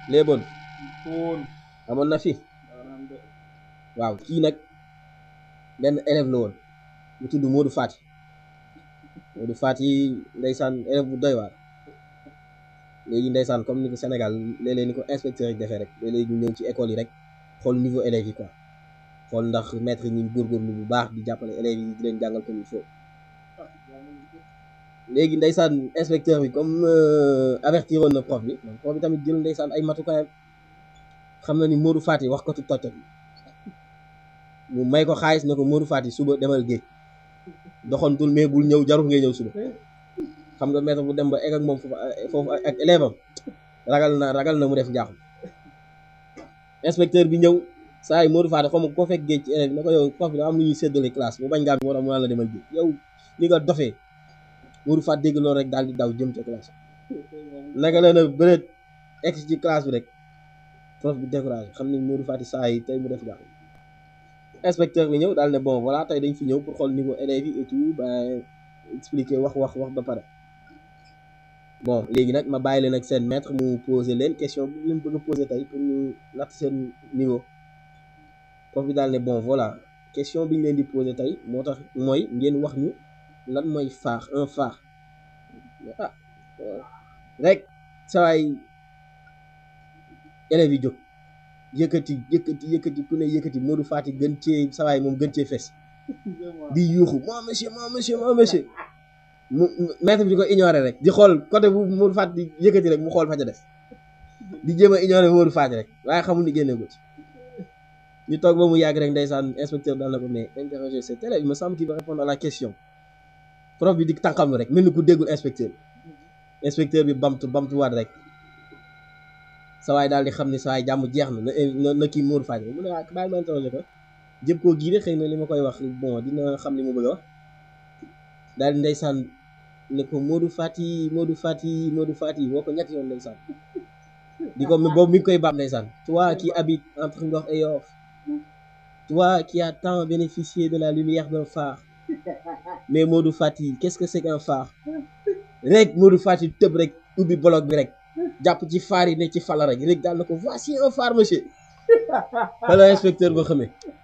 léeboon fóon amoon na fi maanaam de waaw kii nag benn élève la woon mu tudd Modou Fati Modou Fati ndeysaan élève bu doy waar léegi ndeysaan comme ni ko Sénégal léeg-léeg ni ko inspecteur yi defee rek léeg-léeg ñu ñëw ci école yi rek xool niveau élèves yi quoi xool ndax maître yi ñu góorgóorlu bu baax di jàppale élèves yi di leen jàngal comme il faut ah jàngal ko léegi ndeysaan inspecteur bi comme avertir woon na prof bi donc prof bi tamit jël ndeysaan ay matukaayam xam na ni Modou Fati wax ko tu toj mu may ko xaalis ne ko Modou Fati suba demal géej doxantul mais bul ñëw jarul ngay ñëw suba xam nga maître bu dem ba egg ak moom foofu foofu ak élève am ragal na ragal na mu def njaaxum inspecteur bi ñëw saa yi Modou Fati xaw ma koo fekk géej ci élève bi ne ko yow prof bi daa am lu ñuy séddale classe mu bañ ngaa moo tax mu naan la demal géej yow li nga dofee Modou Fati dégg loolu rek daal di daw jëm ca classe naka la na bëreet egg ci classe bi rek prof bi découragé xam ne Modou Fati saa yi tey mu def njaaxum inspecteur bi ñëw daal ne bon voilà tey dañ fi ñëw pour xool niveau élèves yi et tout ba expliquer wax wax wax ba pare bon léegi nag ma bàyyi leen ak seen maître mu poser leen question bi leen bëgg a poser tey pour ñu natt seen niveau prof bi daal ne bon voilà question bi ñu leen di poser tey moo tax mooy ngeen wax ñu lan mooy phare un phare ah rek sawaay élèves yi jóg yëkkati yëkkati yëkkati ku ne yëkkati Modou Fati gën cee sawaay moom gën cee fes di yuuxu mon monsieur mon monsieur mon monsieur mu maître bi di ko ignorer rek di xool côté bu Modou Fati di yëkkati rek mu xool fa ca def di jéem a ignorer Modou Fati rek waaye xamul ni génne ko ci ñu toog ba mu yàgg rek ndeysaan inspecteur daan na ko mais interroger cet élève il me semble qu'il va répondre à la question prof bi di tànqam rek mel ni ku déggul inspecteur bi inspecteur bi bamtu bamtuwaat rek sawaay daal di xam ni sawaay jàmm jeex na na na kii Modou Fati mu ne waa bàyyi ma interroger ko jëm koo gii de xëy na li ma koy wax bon dina xam li mu bëgg a wax daal di ndeysaan ne ko Modou Fati Modou Fati Modou Fati woo ko ñetti yoon ndeysaan di ko boobu mi ngi koy baam ndeysaan toi qui habites entre Ngor et Yoff toi qui as tant bénéficié de la lumière d'un phare mais Modou Fati qu'est-ce que c'est qu'un phare rek Modou Fati tëb rek ubbi bloc bi rek jàpp ci phare yi ne ci fala rek rek daal na ko voici un phare monsieur wala inspecteur ba xamee